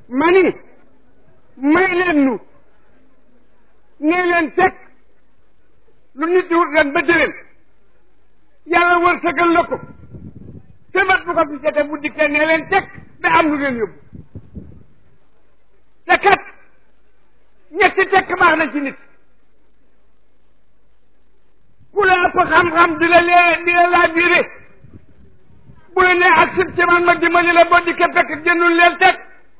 ma ni may leen nu nee leen teg lu nit di wut ren ba déwén yàlla wërsëgal la ko te mat bu ko fi jotee bu dikkee nee leen teg ba am lu leen yóbbu te kat ñetti tekk baax na ci nit ku la ëpp xam-xam di la lee di la laa biire bu la nee ak sib ci man ma dimbali la boo dikkee fekk génnul leen teg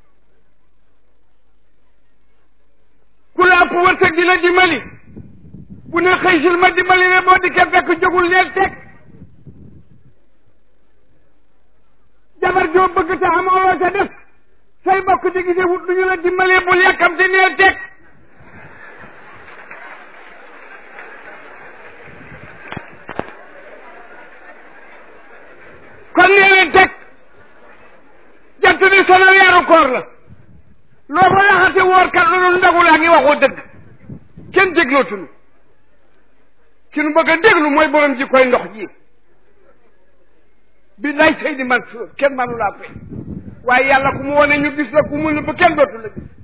ku la ëpp wërsëg di la dimbali bu ne xëy sil ma dimbali la boo dikkee fekk jógul leen teg jabar joo bëgg te amoo loo ca def say bokk di gisee wut lu ñu la dimbalee bul yàkkamte neel teg kon nee leen teg jant bi solo weeru koor la loo fa laxate woor kat lu dul ndagu laa ngi waxoo dëgg kenn déglootuñu ki nu bëgg a déglu mooy borom ji koy ndox ji bi lay sëy di man suur kenn manu laa fay waaye yàlla ku mu wone ñu gis la ku mu nëbb kenn dootu la gis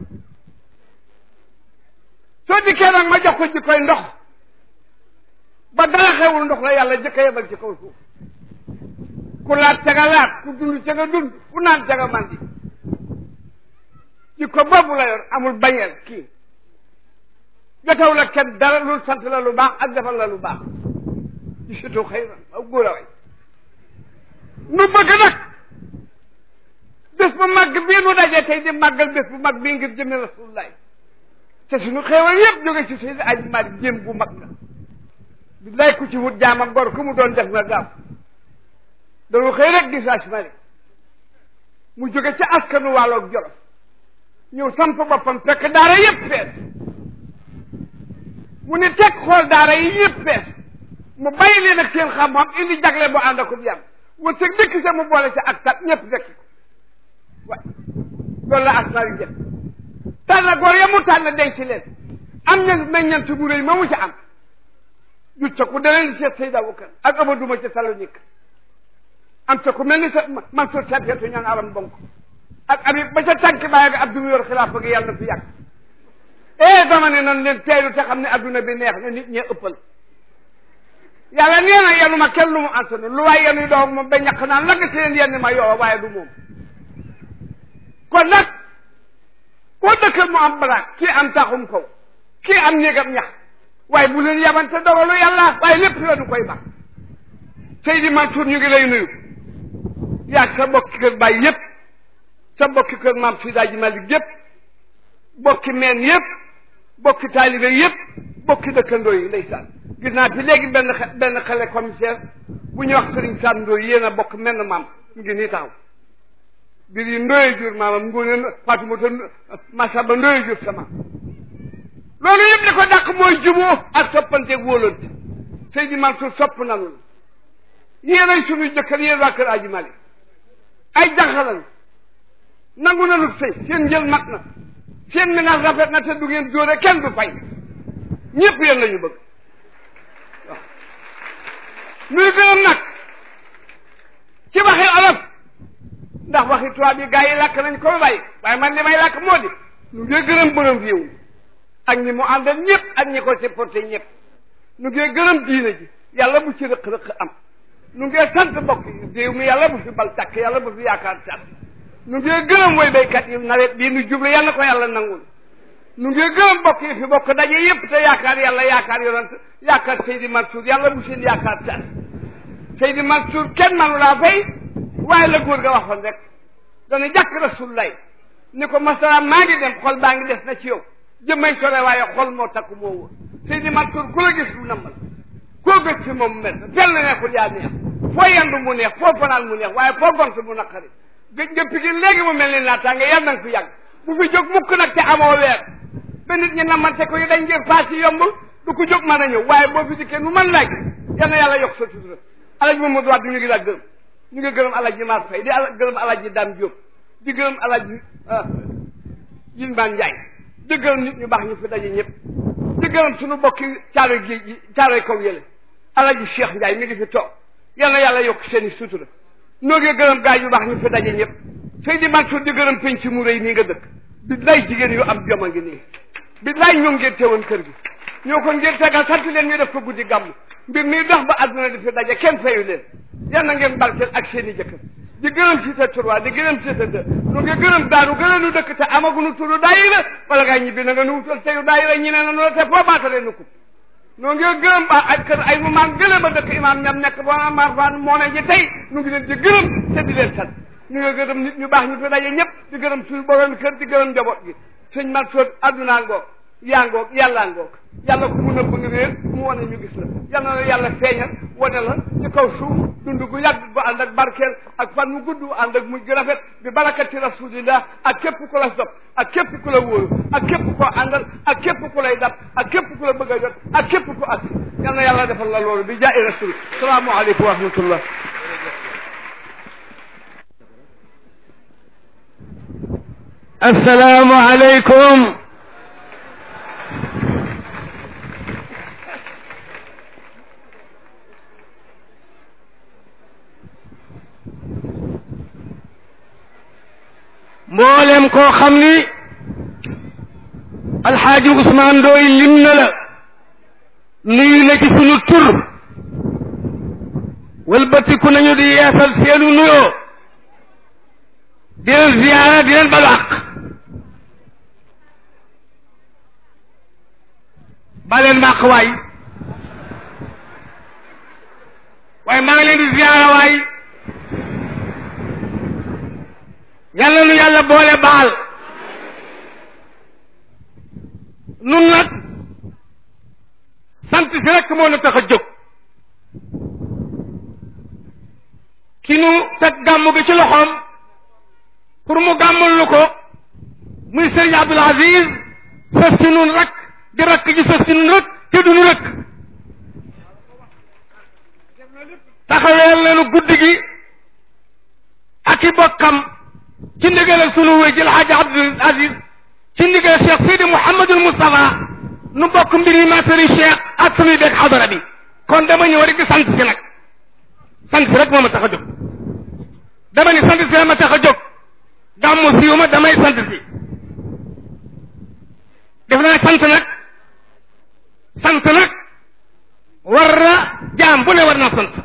soo dikkee nag ma jox ko ji koy ndox ba dara xewul ndox la yàlla jëkk a yebal ci kaw suuf ku laat ca nga laat ku dund ca nga dund ku naan ca nga mandi ji ko boobu la yor amul bañeel kii jotaw la kenn dara lu sant la lu baax ak defal la lu baax ci surtout xëy na aw góor a way nu bëgg nag bés bu mag bii nu dajee tey di màggal bés bu mag bii ngir jëme rasulullah te suñu xéewal yëpp jóge ci Seydi Aji Maalik jéem bu mag la billaay ku ci wut jaam ak gor ku mu doon def nga gaaw dañu xëy rek gis Aji Maalik mu jóge ci askanu wàlloog Jolof ñëw samp boppam fekk daara yëpp fees mu ne teg xool daara yi yëpp fees mu bàyyi leen ak seen xam-xam indi jagle bu ànd akub yam wërsëg dëkk sa mu boole ca ak tat ñëpp fekk ko waay loolu la asmaal yi jëf tànn góor ya mu tànn denc leen am ña meññant bu rëy ma mu ca am jut ca ku daleen seet Seyda Abubakar ak Amadou ca Salonique am ca ku mel ni sa Mansour Safiatou ñaan aram bonk ak Habib ba ca tànk bàyyi nga Abdou yor xilaafa gi yàlla na fi yàgg eh dama ne nan leen teelu te xam ne adduna bi neex na nit ñee ëppal yàlla nee na yenu ma kenn lu mu antanu lu waaye yenuy doog moom ba ñàkk naan la nga seen yenn ma yow waaye du moom kon nag koo dëkkal mu am baraak kii am taxum kaw kii am néegam ñax waaye bu leen yabante dogalu yàlla waaye lépp la du koy baax Seydi Mansour ñu ngi lay nuyu yaag sa bokki kër baay yépp sa bokki kër maam Sidaaji Malik yépp bokki meen yépp bokki taalibe yépp bokki dëkkandoo yi ndeysaan gis naa fi léegi benn benn xale commissaire bu ñuy wax Serigne Sam Ndoye yéen a bokk menn maam mu ngi nii taxaw biir yi ndoye jur maamam ngoone Fatumata Masaba ndoye jur sa maam loolu yëpp li ko dàq mooy juboo ak soppanteeg wóolante Seydi Mansour sopp nanu la yéen ay suñuy jëkkër yéen waa kër Aji Malik ay jaxalan nangu nanu sëy seen njël mat na seen ménage rafet na te du ngeen jóore kenn du fay ñëpp yéen la ñu bëgg waaw nuy gërëm nag ci waxi olof ndax waxi tubaab yi gars yi làkk nañ ko bàyyi waaye man li may làkk moo di nu ngi gërëm borom réew mi ak ñi mu àndal ñëpp ak ñi ko supporté ñëpp nu ngi gërëm diina ji yàlla bu ci rëq-rëq am nu ngi sant bokk réew mi yàlla bu fi bal tàkk yàlla bu fi yaakaar tàkk nu ngi gërëm woy béykat yi nawet bii nu jublu yàlla ko yàlla nangul nu ngi gërëm bokk yi fi bokk daje yëpp te yaakaar yàlla yaakaar yonent yaakaar Seydi Mansour yàlla bu seen yaakaar tas Seydi Mansour kenn manu laa fay waaye la góor ga waxoon rek dana jàkk rasulullah ni ko masala maa ngi dem xol baa ngi des na ci yow jëmmay sore waaye xol moo takku moo wóor Seydi Mansour ku la gis lu namal koo gës fi moom mel fenn neexul yaa neex foo yendu mu neex foo fanaan mu neex waaye foo gont mu naqari gëj nga pigin léegi mu mel ni naataange yàlla na nga fi yàgg bu fi jóg mukk nag te amoo weer ba nit ñi namante ko yi dañ ngir paas yi yombul du ko jóg mën a ñëw waaye boo fi dikkee nu mën laaj yal na yàlla yokk sa sutura alaji Mamadou Wade ñu ngi la gërëm ñu ngi gërëm alaji Mar Fay di ala gërëm alaji Dame Diop di gërëm alaji Yilmaan Njaay di gërëm nit ñu baax ñu fi daje ñëpp di gërëm suñu bokki caaroy géej gi caaroy kaw yële alaji Cheikh Njaay mi ngi fi toog yal na yàlla yokk seen i sutura noo ngi gërëm gaay yu baax ñu fi daje ñëpp tey di Mansour di gërëm penc mu rëy nii nga dëkk bi lay jigéen yu am jom a ngi nii bi lay ñoo ngeen teewoon kër gi ñoo ko ngeen tegal sant leen ñu def ko guddi gàmm mbir mi dox ba àdduna di fi daje kenn fayu leen yal na ngeen barkeel ak seen i jëkkër di gërëm si sa trois di gërëm si sa deux nu ngi gërëm daanu gën a nu dëkk te amaguñu turu daayira wala ngaa ñibbi na nga nu wutal teyu daayira ñi ne na noo te foo baatale nu ko noo ngi gërëm ba ay kër ay mu maam gële ba dëkk imaam ñam nekk ba ma fan moo ne ji tey nu ngi leen di gërëm te di leen sant ñu nga gërëm nit ñu baax ñu fi daje ñëpp di gërëm suñu borom kër di gërëm njaboot gi sëñ man soot addunaa ngoog yaa ngoog yàllaa ngoog yàlla ku mu nëbb nga réer mu wane ñu gis la yal na la yàlla feeñal wane la ci kaw suuf dund gu yàgg bu ànd ak barkeel ak fan mu gudd ànd ak mujj gu rafet bi barakati rasulillah ak képp ku la sopp ak képp ku la wóoru ak képp koo àndal ak képp ku lay dab ak képp ku la bëgg a jot ak képp ku agsi yal na yàlla defal la loolu bi jaay rasul salaamu aleykum wa rahmatullah السلام عليكم mboolem koo xam ni alxaaji Ousmane Ndoye lim na la nuyu na ci sunu tur walbatiku nañu di yeesal seenu nuyoo di leen ziyaara di leen balu àq baleen màq waay waaye maa ngi leen di ziyaara waay yàlla nu yàlla boole baal nun nag sant si rekk moo nu tax a jóg ki nu teg gàmm gi ci loxoom pour mu gàmmul lu ko muy sëriñ Abdul Aziz sës si nun rek di rakk ji sës si nun rek te du nu rek taxaweel nañu guddi gi ak i bokkam ci ndigal sunu wéy jël Hadj Abdul Aziz ci ndigal Cheikh Sidi Mouhamadul Moustapha nu bokk mbir yi materi Cheikh ak sunuy beeg xadara bi kon dama ñëw rek di sant si nag sant si rek moo ma tax a jóg dama ni sant si ma tax a jóg gàmmu siiw ma damay sant si def naa sant nag sant nag war na jaam bu ne war naa sant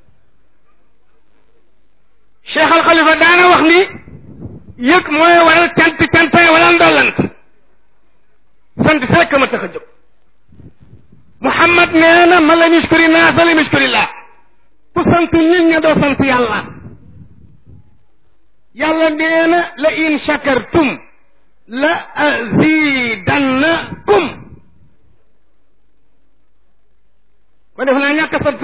Cheikh Al Khalifa daana wax ni yëg mooy waral cant cantay wala ndollant sant si rek ma tax a jóg Muhammad nee na man lam yushkuri naasa lam yushkurillah ku sant nit ña doo sant yàlla yàlla nee na la in shakartum la azidannakum ko def naa ñàkk sant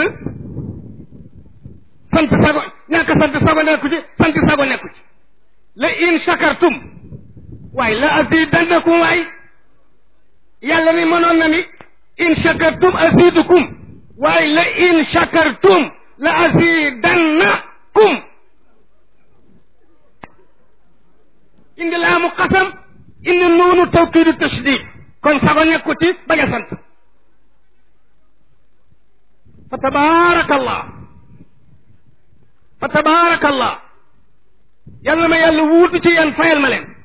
sant sago ñàkk sant sago nekku ci sant sago nekku ci la in shakartum waaye la azidannakum waay yàlla ni mënoon na ni in shakartum azidukum waaye la in shakartum la azidannakum indi laamu qasam indi nuunu tawkiidu tashdid kon sago nekku ci bañ a sant fa tabaraka allah fa tabaraka allah yàlla ma yàlla wuutu ci yéen fayal ma leen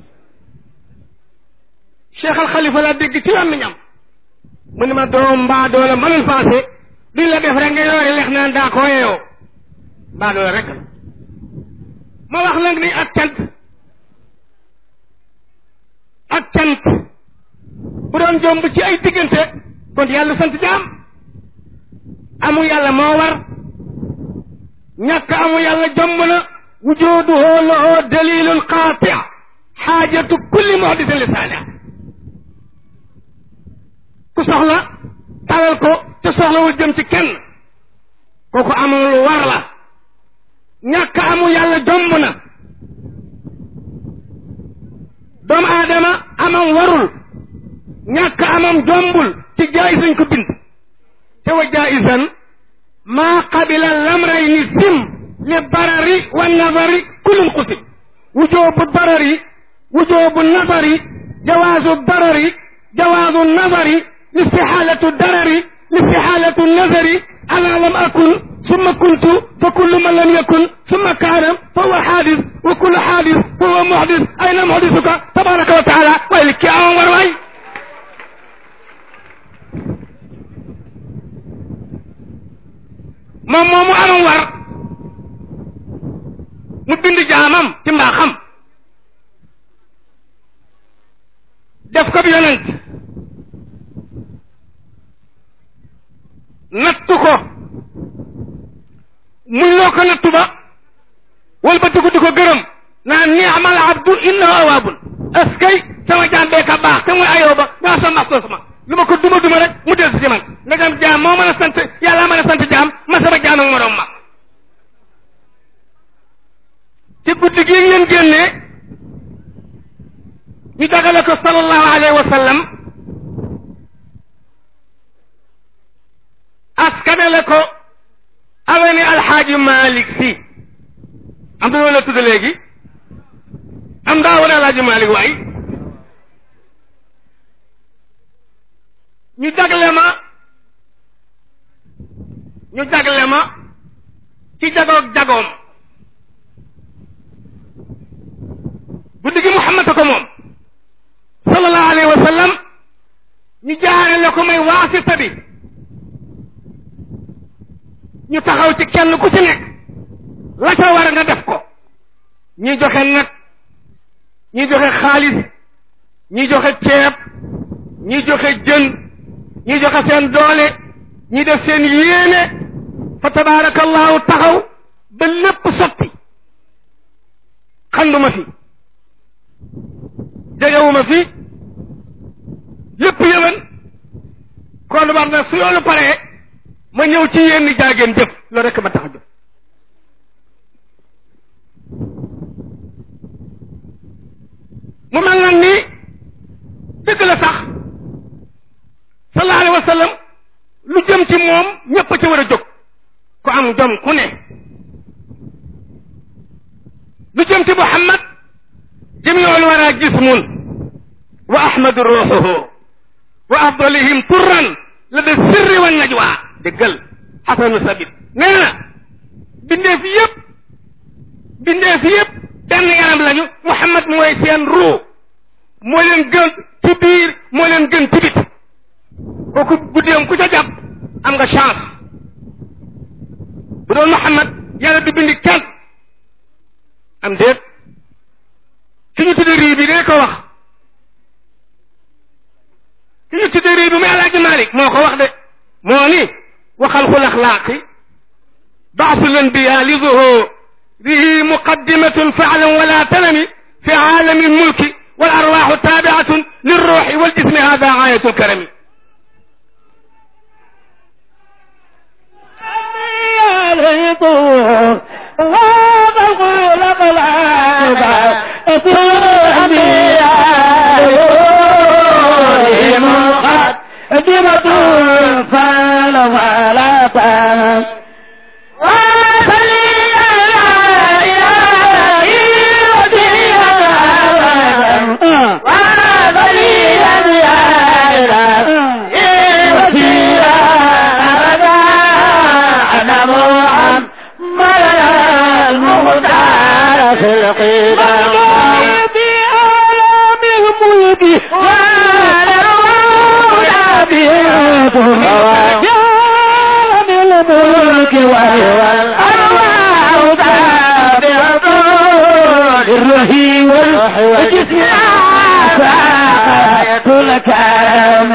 cheikh al xalifa laa dégg ci làmmiñam mu ne ma doom mbaa doola mënul passé duñ la def rek nga yoori lex naan daa ko yeeyoo mbaa doola rek la ma wax nag ni ak cant ak cant bu doon jomb ci ay diggante kon yàlla sant jaam amu yàlla moo war ñàkk amu yàlla jomb na wujuduhu lahu dalilun qaati xaajatu kulli muhdisin lisaaniha ku soxla talal ko te soxlawul jëm ci kenn kooku amul lu war la ñàkk amu yàlla jomb na doomu aadama amam warul ñàkk amam jombul ci jaay sañ ko bind te wa jaaisan maa qabila lamrayni sim li barari wa nazari kullun qusib wujoobu barari wujoobu nazari jawaazu barari jawaazu nazari listixaalatu darari listixaalatu nazari ana lam akun summa kuntu fa kullu man lam yakun summa kaana fa huwa xaadis wa kullu xaadis fa huwa muxdis ayna muxdisuka tabaraka wa taala waaye li kii amoon war waay moom moomu amoon war mu bind jaamam ci mbaaxam def ko bi yonent nattu ko muñ loo ko nattu ba wal ba di ko di ko gërëm naa ni'mal abdu innahu awaabun askay sama jaam bee ka baax te muy ayoo ba ñaa sa maxsos ma lu ma ko duma duma rek mu del si man ndegam jaam moo mën a sant yàlla mën a sant jaam ma sama jaam ak moroom ma ci guddi gi ngeen génnee ñu dagale ko sallallahu alayhi wa sallam askanale ko awene alxaaji malik si am na la tudd léegi am daa wane alxaaji malik waay ñu jagle ma ñu jagle ma ci jagoog jagoom guddi gi muhammad ko moom sallallahu alayhi wa sallam ñu jaarale ko may waasita bi ñu taxaw ci kenn ku ci nekk la ca war nga def ko ñi joxe nag ñi joxe xaalis ñi joxe ceeb ñi joxe jën ñi joxe seen doole ñi def seen yéene fa tabaarakallahu taxaw ba lépp sotti xanduma fi jegewuma fi lépp yëwan kon war na su yoonu paree ma ñëw ci yéen ni jaageen jëf loolu rekk ma tax a jóg mu mel nag ni dëgg la sax sallallahu alayhi wa sallam lu jëm ci moom ñépp a ci war a jóg ku am jom ku ne lu jëm ci Muhammad jamiul wara jismun wa ahmadu ruuxuhu wa afdalihim turran la de sirri wa najwa dëggal xasanu sabit nee na bindeef yëpp bindeef yëpp benn yaram lañu Muhammad mooy seen ruu moo leen gën ci biir moo leen gën ci bit kooku guddeem ku ca jàpp am nga chance bu doon Muhammad yàlla du bindi kenn am déet ki ñu tudde rii bi dee ko wax ki ñu tudde rii bi muy Alaaji Malik moo ko wax de moo ni waxal xul axlaaqi baasu lanbiya li zuhurihi muqaddimatun faalan wala tanami fi aalami lmulki wal arwaaxu taabiatun lilruuxi waljismi hada aayatu lkarami مقدمة فعل ولا تنس وصلي على إلهي وسيلة وصلي على إلهي وسيلة أنا محمد المختار في القدم بأعلام الملك وعلى جام الملك وهو الأرواح تابعة للرهي والجسم ساعة الكرم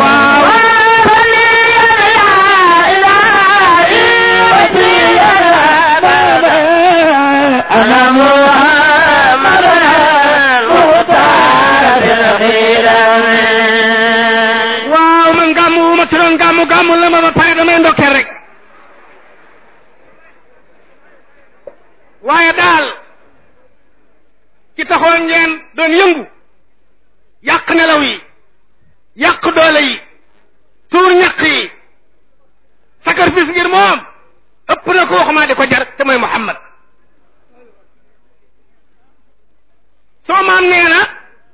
أنا محمد المختار بالخيرم waaw man gàmmu wu ma ci doon gàmmu gàmmu la ma ba pare damay ndokkeel rek waaye daal ci taxoon ngeen doon yëngu yàq nelaw yi yàq doole yi tuur ñaq yi sacrifice ngir moom ëpp na ko waxumaa di ko jar te mooy Muhammad soo maam nee na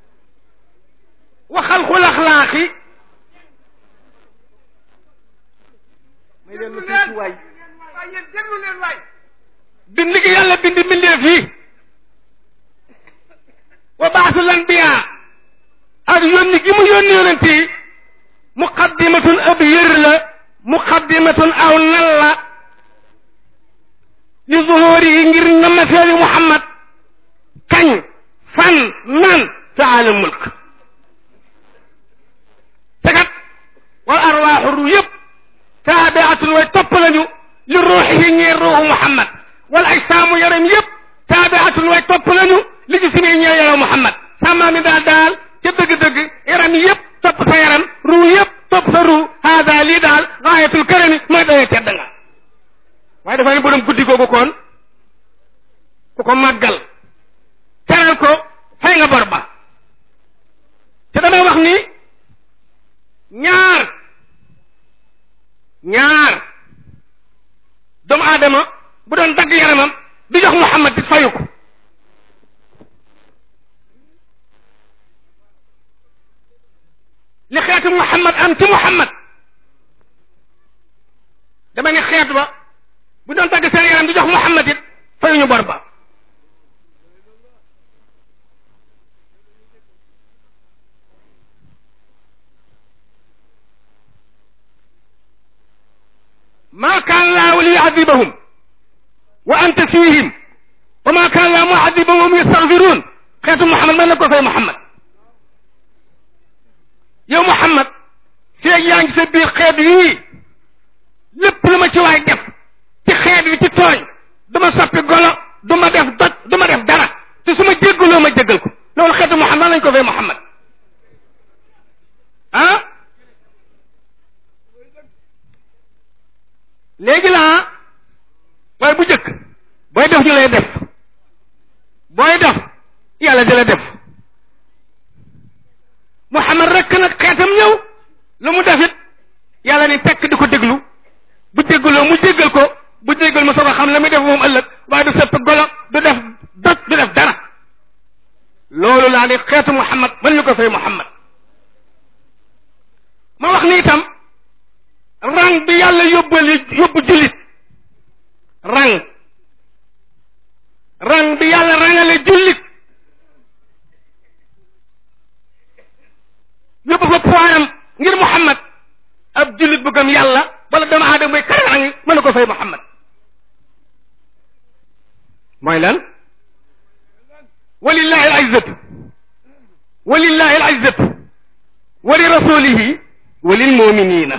waxal xul axlaaqi may leen lu tuuti waay déglu leen waay bind gi yàlla bind mbindeef yi wa baasul anbiya ak yónni gi mu yónni yonent yi muqaddimatun ab yër la muqaddimatun aw nal la li zuhuri yi ngir nama feeri muhammad kañ fan nan taala mulk tegat wal arwaaxu ru yëpp taabiatun way topp lañu li ruuxihi ñeer ruuxu muhammad wal ajsaamu yaram yëpp taabiatun way topp lañu li jismi ñeer yaram muhammad sàmmaa mi daal daal ca dëgg-dëgg yaram yëpp topp sa yaram ruu yëpp topp sa ruu haada lii daal gaayatul karami mooy dayee tedd nga waaye dafa ne borom guddi googu koon ku ko màggal teral ko fay nga bor ba te damay wax ni ñaar ñaar doomu aadama bu doon dagg yaramam di jox Muhammad di fayu ko li xeetu Muhammad am ci Muhammad dama ne xeet ba bu doon dagg seen yaram di jox Muhammad it fayuñu bor ba ما كان الله ليعذبهم وأنت فيهم وما كان الله معذبهم يستغفرون خيط محمد ما نقول في محمد يا محمد في yaa ngi sa biir xeet yii lépp lu ma ci waay def ci xeet wi ci tooñ duma soppi golo duma def doj duma def dara te su ma jéggaloo ma jéggal ko loolu xeetu Muhammad lañ ko fay Muhammad ah léegi laa waaye bu jëkk booy def ñu lay def booy def yàlla di la def Muhammad rekk nag xeetam ñëw lu mu defit yàlla ni tekk di ko déglu bu déggloo mu jéggal ko bu jéggal mu soog a xam la muy def moom ëllëg waaye du sepp golo du def doj du def dara loolu laa ni xeetu Muhammad mën ñu ko fay Muhammad ma wax ni itam rang bi yàlla yóbbali yóbbu jullit rang rang bi yàlla rangale jullit yóbbu fa poitam ngir Muhammad ab jullit bu gëm yàlla wala doomu aadama mooy kare rang mën na ko fay Muhammad mooy lan walillahi al izzatu walillahi al izzatu wa li rasulihi wa lil muminina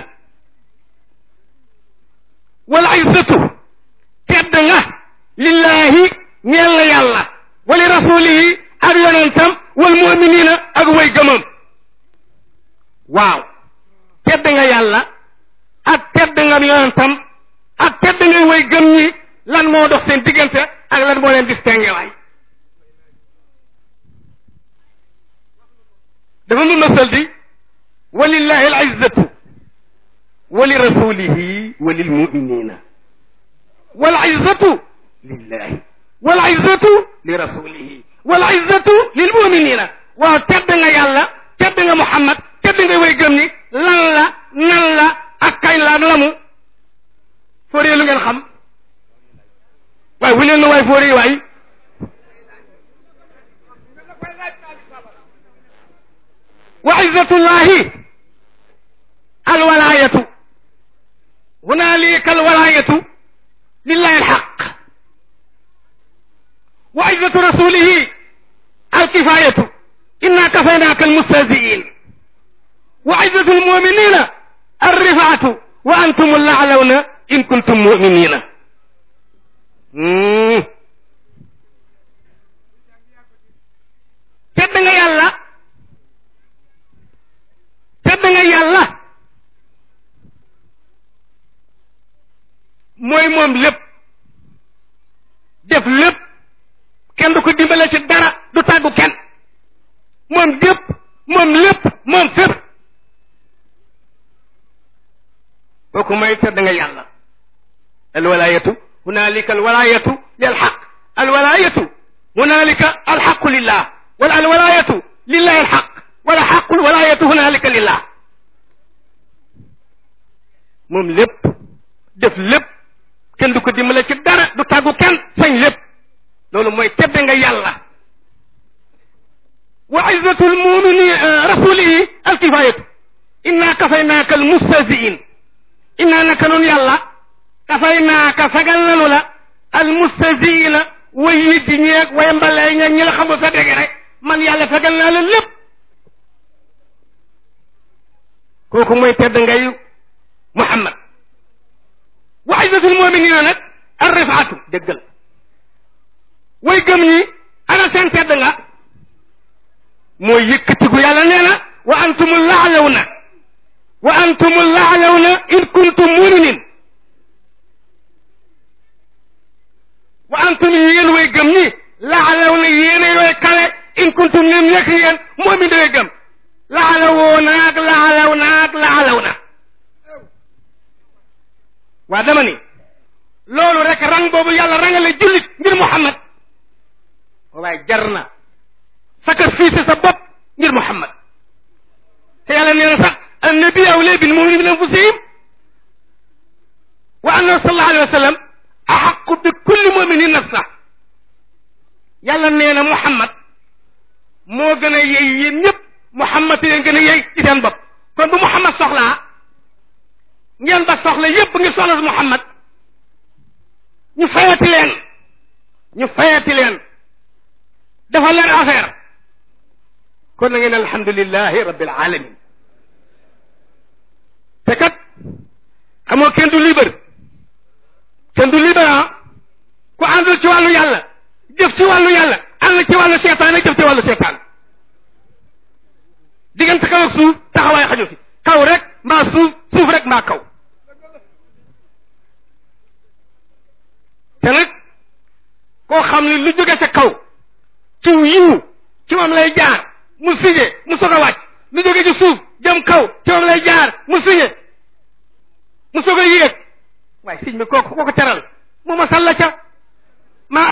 wal izzatu tedd nga lillahi ñeel na yàlla wa li rasulihi ak yonentam wal muminina ak way gëmam waaw tedd nga yàlla ak tedd nga yonentam ak tedd nga way gëm ñi lan moo dox seen diggante ak lan moo leen distingué waay dafa mu masal di walillahi al izzatu wa li rasulihi wa lil muminina wal izzatu lillahi wal izzatu li rasulihi wal izzatu lil muminina waaw tedd nga yàlla tedd nga Muhammad tedd nga way gëm ni lan la nan la ak kañ la ak lamu fooree lu ngeen xam waaye wu leen na waay fooree waay wa izzatullahi alwalaayatu hunaalika alwalaayatu lillahi alxaq wa izzatu rasulihi alkifaayatu inna kafaynaaka almustahziin wa izzatu almuminina alrifaatu wa antum allaalawna in kuntum muminina tedd nga yàlla tedd nga yàlla mooy moom lépp def lépp kenn du ko dimbale ci dara du tàggu kenn moom dépp moom lépp moom fépp kooku mooy tedd nga yàlla alwalaayatu hunaalika alwalaayatu lil xaq alwalaayatu hunaalika alxaqu lillah wala alwalaayatu lillahi alxaq wala xaqul walaayatu hunaalika lillah moom lépp def lépp kenn du ko dimbale ci dara du tàggu kenn sañ lépp loolu mooy tedde nga yàlla wa izzatul mumini rasulihi alkifayatu inna kafaynaaka almustahziin inna naka nun yàlla kafaynaaka fegal nanu la almustahziina way yiddi ñeeg way mbalee ñeeg ñi la xamul sa dégg rek man yàlla fegal naa la lépp kooku mooy tedd ngay Muhammad wa izzatul muminina nag arrifaatu déggal way gëm ñi ana seen tedd nga mooy yëkkatiku yàlla nee na wa antumul laalawna wa antumul laalawna in kuntum muminin wa antum yéen way gëm ñi laalawna yéen yooy kale in kuntum nim nekk yéen moomin da way gëm laalawoo naag laalaw naag laalaw na waa dama ni loolu rek rang boobu yàlla rangale jullit ngir Muhammad waaye jar na sacrifice sa bopp ngir Muhammad te yàlla nee na sax annabi awlaa bil mu'miniina min anfusihim wa annahu sallallahu alayhi wa sallam axaqu bi kulli muminin nafsa yàlla nee na Muhammad moo gën a yey yéen ñëpp Muhammad yéen gën a yey ci seen bopp kon bu Muhammad soxlaa ngeen ba soxla yépp ngir soxla si Muhammad ñu fayati leen ñu fayati leen dafa leen affaire kon na ngeen alhamdulilahi rabbil alamin te kat xamoo kenn du libre kenn du libre ah ku àndul ci wàllu yàlla jëf ci wàllu yàlla ànd ci wàllu seetaan jëf ci wàllu seetaan diggante kaw ak suuf taxawaay xaju fi kaw rek mbaa suuf suuf rek mbaa kaw te nag koo xam ne lu jóge sa kaw ci yiw ci moom lay jaar mu sigé mu soog a wàcc lu jóge ci suuf jëm kaw ci moom lay jaar mu sigé mu soog a yéeg waaye sëñ bi kooku kooku teral mu ma salla ca